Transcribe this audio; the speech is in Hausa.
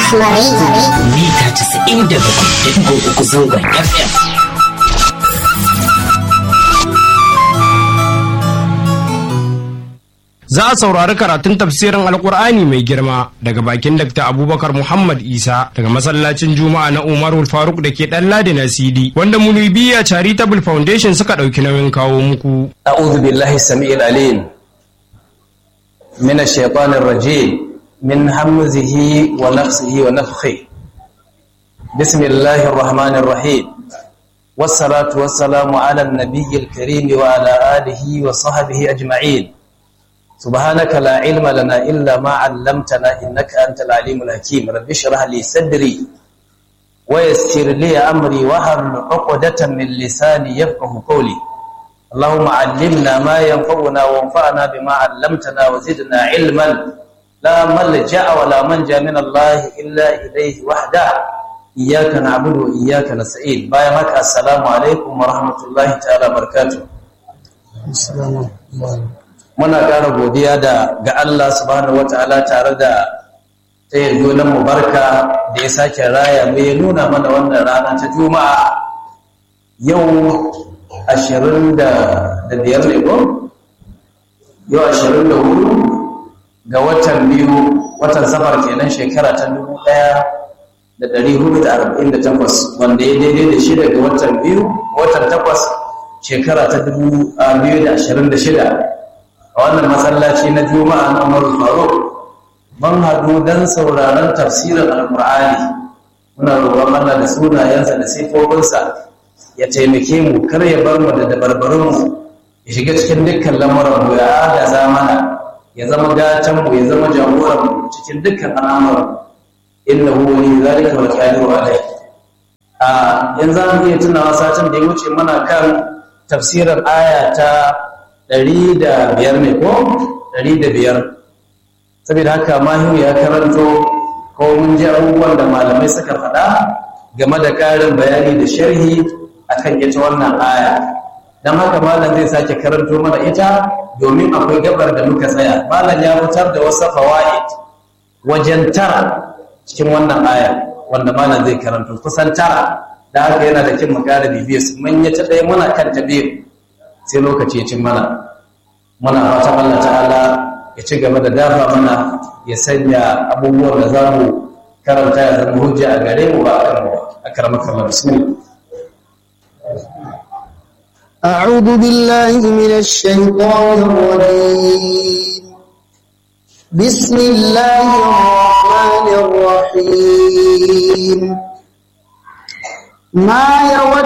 Rahma Radio. mita 97.3 zangon FM. Za a saurari karatun tafsirin Alkur'ani mai girma daga bakin Dr. Abubakar Muhammad Isa daga masallacin Juma'a na Umarul Faruk da ke ɗan Ladi na CD wanda Munibiya Charitable Foundation suka ɗauki nauyin kawo muku. أعوذ بالله السميع العليم من الشيطان الرجيم من همزه ونفسه ونفخه بسم الله الرحمن الرحيم والصلاة والسلام على النبي الكريم وعلى آله وصحبه أجمعين سبحانك لا علم لنا إلا ما علمتنا إنك أنت العليم الحكيم رب اشرح لي صدري ويسر لي أمري وهل عقدة من لساني يفقه قولي اللهم علمنا ما ينفعنا وانفعنا بما علمتنا وزدنا علما لا ملجأ ولا منجا من الله إلا إليه وحده إياك نعبد وإياك نستعين باي مكة السلام عليكم ورحمة الله تعالى وبركاته muna ƙara godiya da ga Allah subhanahu wataala tare da ta yarda mu barka da ya sake raya mu ya nuna mana wannan rana ta juma'a yau ashirin da biyar ne ko? yau ashirin da hudu ga watan biyu watan safar kenan shekara ta dubu ɗaya da ɗari hudu da arba'in da takwas wanda ya daidai da shida ga watan biyu watan takwas shekara ta dubu biyu da ashirin da shida a wannan masallaci na juma'a na umaru faruk ban haɗu don sauraron tafsirin alƙur'ani muna roƙon Allah da sunayensa da sifofinsa ya taimake mu kar ya bar mu da dabarbarin mu ya shiga cikin dukkan lamuran mu ya agaza mana ya zama gatan mu ya zama jagoran mu cikin dukkan al'amuran innahu wali zalika wal qadiru alayh a yanzu an iya tunawa satin da ya wuce mana kan tafsirin aya ta ɗari da biyar ne ko ɗari da biyar saboda haka mahimu ya karanto ko mun ji abubuwan da malamai suka faɗa game da ƙarin bayani da sharhi akan ita wannan aya don haka malam zai sake karanto mana ita domin akwai gabar da muka tsaya malam ya fitar da wasu fawaid wajen tara cikin wannan aya wanda malam zai karanto kusan tara da haka yana da kin mu ƙara bibiyar su manya ta ɗaya muna kan ta biyu sai lokaci ya cin mana muna fatan Allah ta'ala ya ci gaba da dafa mana ya sanya abubuwan da za mu karanta ya zama hujja a gare mu ba a kan a karamar Allah bismillah أعوذ بالله من الشيطان الرجيم بسم الله الرحمن الرحيم ما يود